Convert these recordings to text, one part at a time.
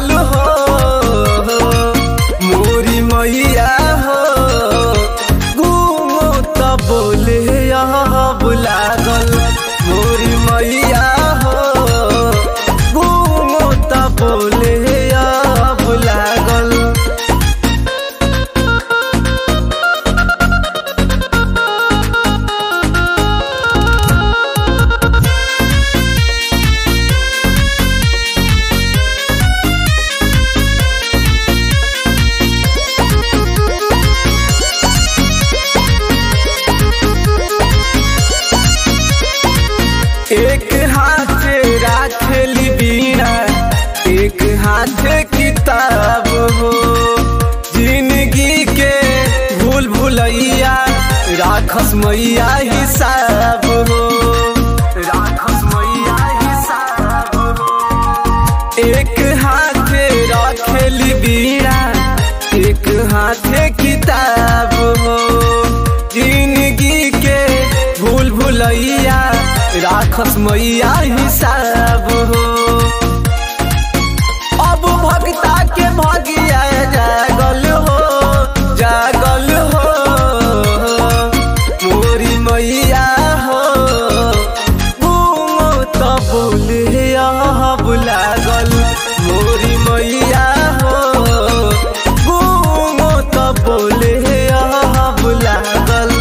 लागल हो मोरी मैया हो घूमो त बोले अब लागल मोरी मैया हो घूमो त बोले अब लागल एक हाथ राखली बीड़ा एक हाथ किताब हो जिंदगी के भूल भुलैया राखस मैया हिसाब हो राखस मैया हिसाब हो एक हाथ राखली बीड़ा एक हाथ किताब हो जिंदगी के भूल भुलैया राखस मैया हिसाब हो अब भक्ता के भगिया जागल हो जागल हो मोरी मैया हो घूमो त बोले अब लागल मोरी मैया हो घूमो त बोले अब लागल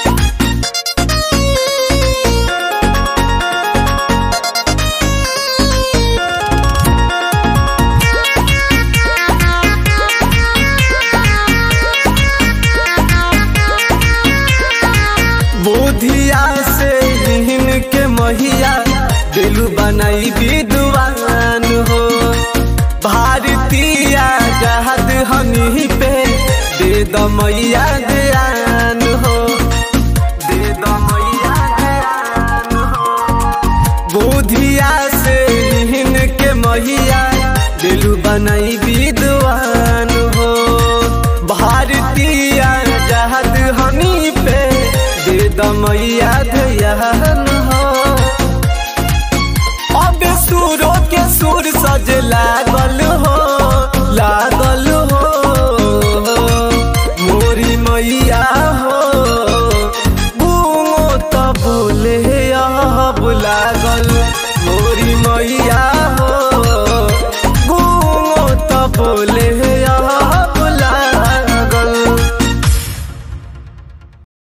बुधिया से हिन के महिया दिलु बनाई विद्वान हो भारतीय जहद हमी पे दे द मैया ध्यान हो दे द मैया ध्यान हो बुधिया से हिन के महिया दिलु बनाई विद्वान हो भारतीय जहद हमी पे दे द मैया ध्यान हो अब सुरों के सुर सज लागल हो लागल